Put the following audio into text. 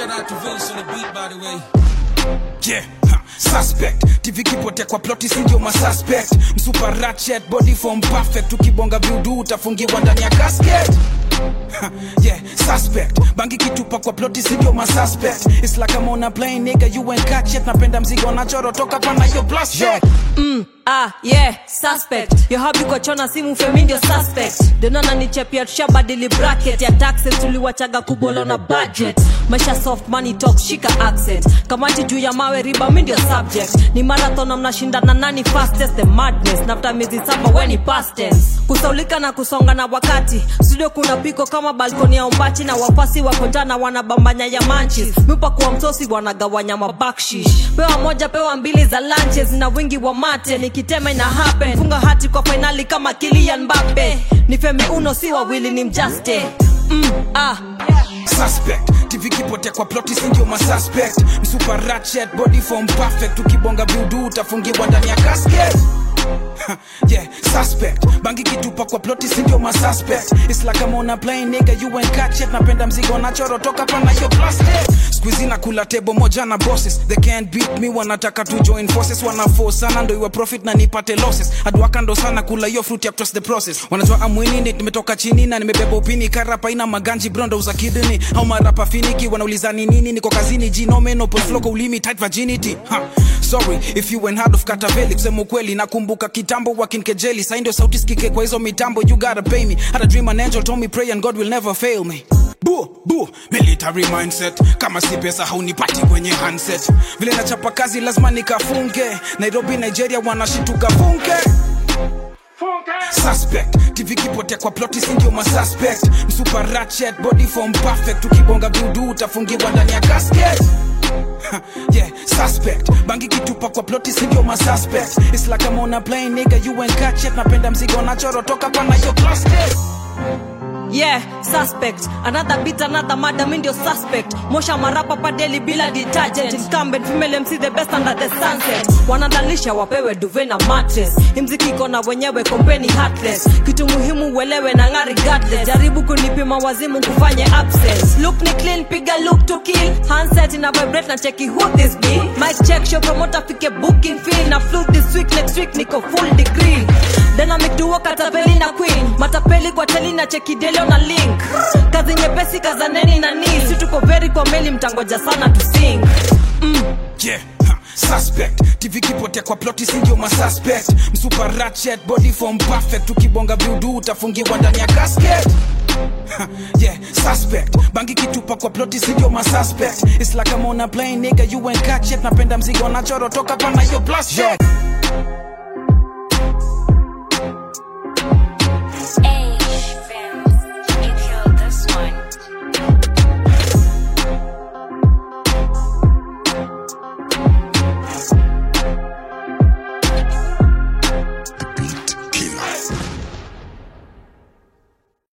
Shout out to Vince on the beat, by the way. yeah ha, suspect tv kipotea kwa ploti sindio masuspect msupa ratchet body form perfect ukibonga viudu utafungiwa ndani ya casket Ha, yeah suspect bangi kitupa kwa ploti sindio masuspect it's like I'm on a plane nigga you ain't catch it napenda mzigo nachoro toka pana yo blast yeah. ah yeah suspect yo habi kwa chona simu femi ndio suspect denana nichepia tushabadili bracket ya taxes tuliwachaga kubolo na budget maisha soft money talk shika accent kamati juu ya mawe riba mi ndio subject ni marathon na mnashindana nani fastest the madness nafta miezi saba weni past tense kusaulika na kusonga na wakati studio kuna piko kama balkoni ya umbachi na wafasi wako njana wanabambanya ya manchis mipa kuwa msosi wanagawanya mabakshish pewa moja pewa mbili za lunches na wingi wa mate nikitema ina happen funga hati kwa fainali kama kilian mbape ni femi uno si wawili ni mjaste mm, ah. suspect tv kipotea kwa ploti sindio masuspect msupa ratchet body form perfect ukibonga viudu utafungiwa ndani ya casket Ha, yeah suspect bangi kitupa kwa ploti sindio masuspect it's like I'm on a plane nigga you ain't catch it napenda mzigo nachoro toka pana yo plastic squeezy na kula tebo moja na bosses they can't beat me wanataka to join forces wana force sana ndo iwe profit na nipate losses adwaka ndo sana kula hiyo fruit ya trust the process wanajua amwinini nimetoka chini na nimebeba upini karapa ina maganji brondo za kidney au marapa finiki wanauliza ni nini niko kazini jinomeno polfloko ulimi tight virginity ha. sorry if you went hard of kataveli kusema ukweli nakumbuka kitambo wakinkejeli sai ndio sauti sikike kwa hizo mitambo you gotta pay me had a dream an angel told me pray and god will never fail me bu bu military mindset kama si pesa haunipati kwenye handset vile nachapa kazi lazima nikafunge nairobi nigeria wanashituka funke suspect tv kipotea kwa ploti sindio masuspect msupa ratchet body form perfect ukibonga viudu utafungiwa ndani ya casket Ha, yeah suspect bangi kitupa kwa ploti sindio masuspect it's like I'm on a plane nigga you ain't catch it napenda mzigo nachoro toka pana yo plastic yeah suspect another beat another murder mi ndio suspect mosha marapa padeli bila detergent incumbent female mc the best under the sunset wanadalisha wapewe duve na mattress imziki iko na wenyewe kompeni heartless kitu muhimu uelewe na ngari regardless jaribu kunipima wazimu kufanye absence look ni clean piga look to kill handset ina vibrate na cheki who this be mic check show promoter fike booking fee na flute this week next week niko full degree dynamic duo katapeli na queen matapeli kwa teli na cheki delio na link kazi nyepesi kazaneni na ni si tuko very kwa meli mtangoja sana to sing yeah ha, suspect tv kipotea kwa ploti sindio masuspect msupa ratchet body form perfect ukibonga viudu utafungiwa ndani ya casket Ha, yeah suspect bangi kitupa kwa ploti sindio masuspect it's like I'm on a plane nigga you ain't catch it napenda mzigo nachoro toka pana yo blast yeah